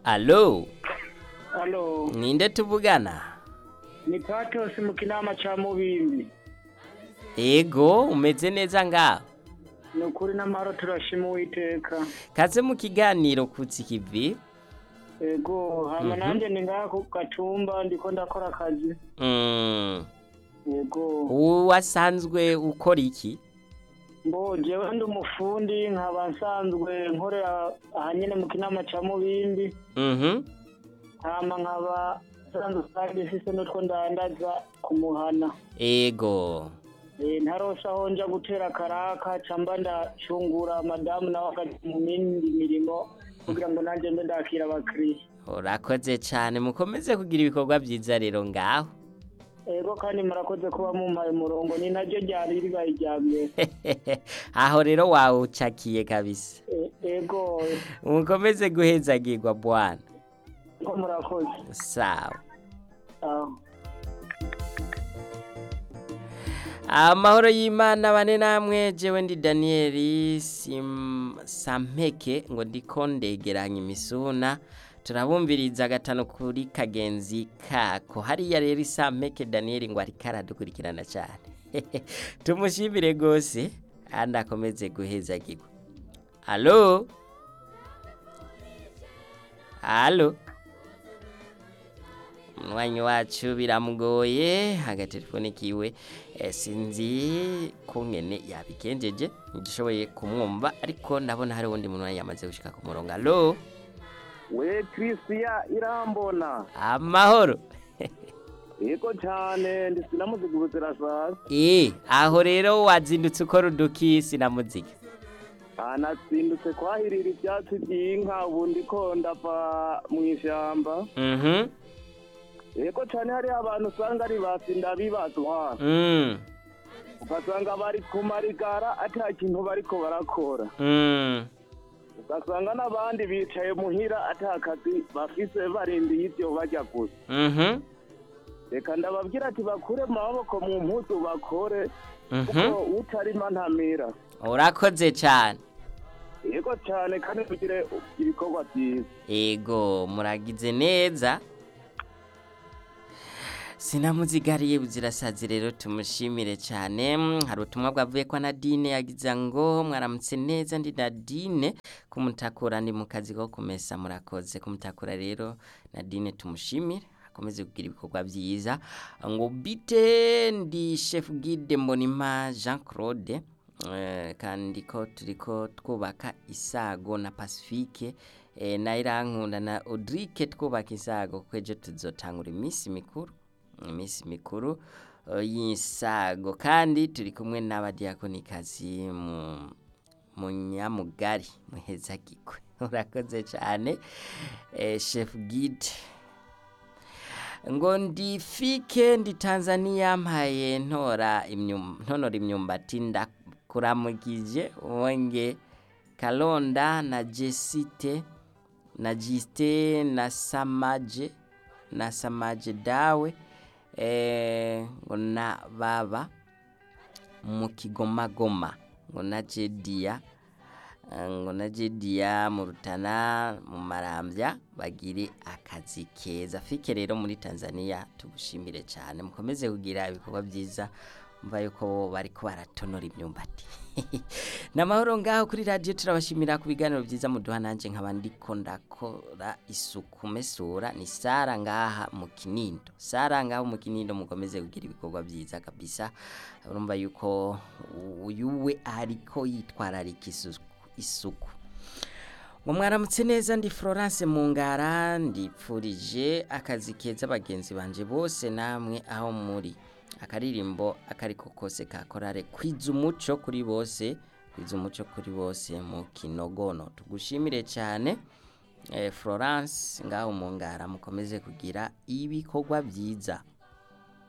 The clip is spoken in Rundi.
alo Halo, ninde tuvugana ni Patos mu kinama ca Mubimbi. ego umeze neza ngaho Ni ukuri n'amahoro turashima Uwiteka. kaze mu kiganiro kutsi kivi Ego, hama Mhm. nanje ndi ngaha ku gatumba ndiko ndakora akazi. Mm, Ego, wasanzwe ukora iki mbo jewe ndi umufundi nkaba nsanzwe nkorera aha nyene mu kinama ca Mubimbi. Mhm. Hama nkaba nsanzwe kandi mfise n'utwo ndandaza ku muhana. ego Eh, ntarose aho nja gutera karaka camba ndacungura madamu nawe akaja mu mindi mirimo kugira ngo nanje mbe ndakira abakiriya. urakoze cyane mukomeze kugira ibikorwa byiza rero ngaho Ego kandi murakoze kuba mumpaye umurongo ni naryo ryari ribaye irya mbere. aho rero wawucakiye kabisa E- Ego, mukomeze guhezagirwa bwana ko murakoze. sawa Aho. amahoro y'imana bane namwe jewe ndi daniyeli Sim- sampeke ngo ndiko ndegeranya imisuna turabumviriza gatanu kuri kagenzi kako hariya rero isampeke daniyeli ngo ariko aradukurikirana cyane tumushimire rwose kandi akomeze guhezagirwa alo alo umwanya wacu biramugoye agatelefone kiwe eh, sinzi kungene yabigenjeje ntigishoboye kumwumva ariko ndabona hari uwundi muntu yamaze gushika ku murongo alo we christian irambona amahoro yego cyane ndi sinamuziga ubuzirasazi eh aho rero wazindutse ukora uduki sinamuzika anasindutse kwahirira ibyatsi by'inka ubu ndiko ndava mu ishyamba mhm yego cyane hariho abantu usanga ari basinda bibazwa mm ugasanga bari ku marigara ata kintu bariko barakora mm ugasanga n'abandi bicaye muhira ata kazi bafise barindiye ibyo bajya gusa mhm reka ndababwira ati bakure mu maboko mu mpuzu bakore mhm kuko utarima ntamira urakoze cyane yego cyane kandi tugire ibikorwa byiza ego muragize neza sinamuzigariye buzirasazi rero tumushimire cyane Mm, hari ubutumwa bwavuye kwa nadine yagize ngo mwaramutse neza ndi nadine kumutakura ndi mu kazi ko kumesa murakoze kumutakura rero nadine tumushimire akomeze kugira ibikorwa byiza ngo bite ndi chef guide mbonima jean claude Eh, kandi ko turiko twubaka isago na pacifique eh, na irankunda na audrike twubaka isago kuko ejo tuzotangura iminsi mikuru iminsi mikuru eh, y'isago kandi turi kumwe n'abadiyakonikazi mu mu nyamugari muhezagirwe urakoze cyane eh, chef guide ngo ndifike ndi Tanzania mpaye ntora imyum ntonora imyumbati ndakuramukije wonge Kalonda na Jesite na Jiste na Samaje na Samaje dawe eh ngo na baba mu kigomagoma ngo na Jedia ngo na Jedia mu rutana mu marambya bagire akazi keza fike rero muri Tanzania tugushimire cyane mukomeze kugira ibikorwa byiza mva yuko bari ko baratonora imyumbati namahoro ngaho kuri radio turabashimira ku biganiro byiza muduha nanje nkaba ndiko ndakora isuku mesura ni Sara ngaha mu Kinindo Sara ngaho mu Kinindo mukomeze kugira ibikorwa byiza kabisa urumva yuko uyuwe ariko yitwararika isuku isuku ngo mwaramutse neza ndi Florence Mungara ndipfurije akazi keza bagenzi banje bose namwe aho muri akaririmbo akariko kose ka korale kwiza umuco kuri bose kwiza umuco kuri bose mu kinogono tugushimire cyane eh, Florence ngaho Mungara mukomeze kugira ibikorwa byiza